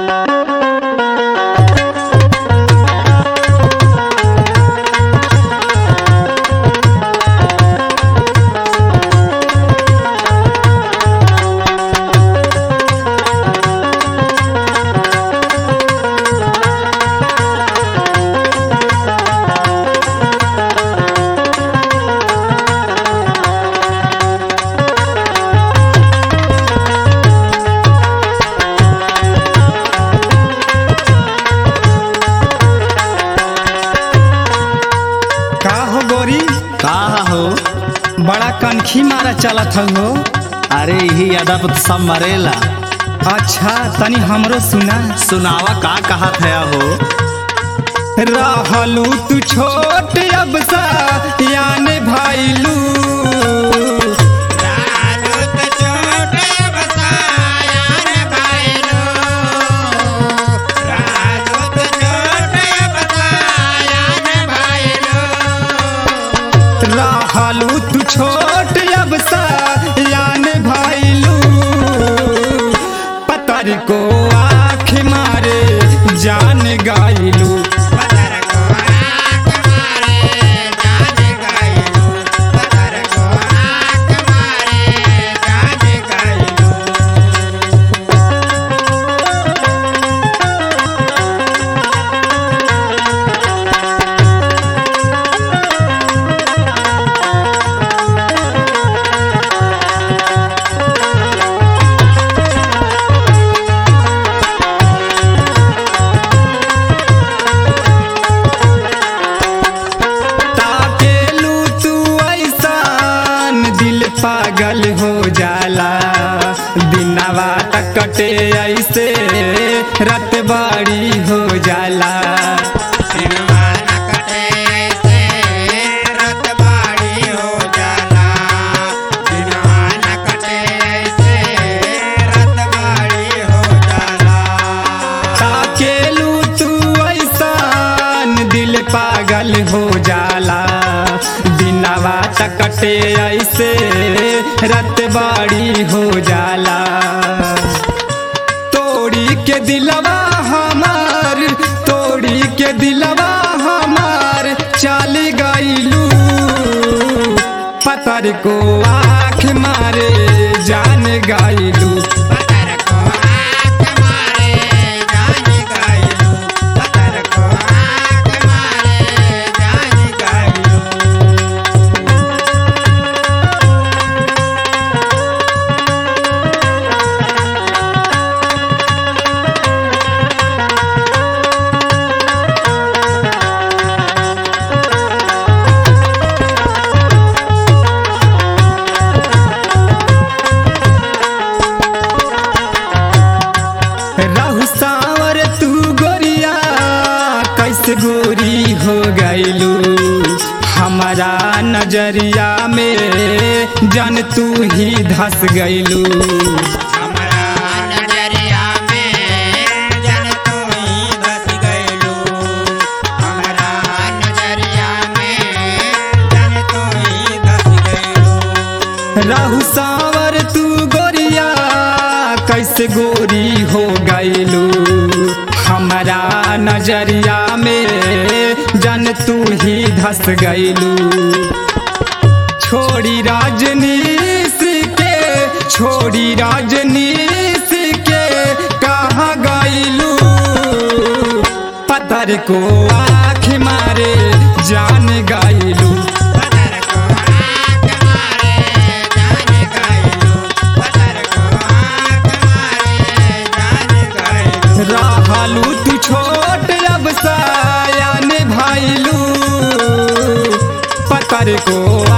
का हो गोरी का हो बड़ा कनखी मारा चलत हो अरे यही अदब सब मरेला अच्छा तनी हमरो सुना सुनावा का कहा था हो रहलू तू छोट अब सा याने भाईलू रहलू तू छोट अब सा याने भाईलू पतर को आँख मारे जान गाइलू ताकेलू तू ऐसान दिल पागल हो जाला दिनवा तक कटे ऐसे रत बाड़ी हो जाला ताकेलू तू ऐसान दिल पागल हो जाला दिनवा तक कटे ऐसे रत बाड़ी हो जाला तोड़ी के दिलवा हमार तोड़ी के दिलवा हमार चाल गईलू पतर को आँख मारे जान गईलू रहु सावर तू गोरिया कैसे गोरी हो गईलू हमारा नजरिया में जन तू ही धस गईलू रहु सावर तू गोरिया कैसे गोरी हो गईलू हमारा नजरिया में जन तू ही धस गईलू छोड़ी राजनीस के छोड़ी राजनीस के कहाँ गईलू पत्थर को आँख मारे जान गईलू रहलू तू छोट अब साया भाईलू पतर को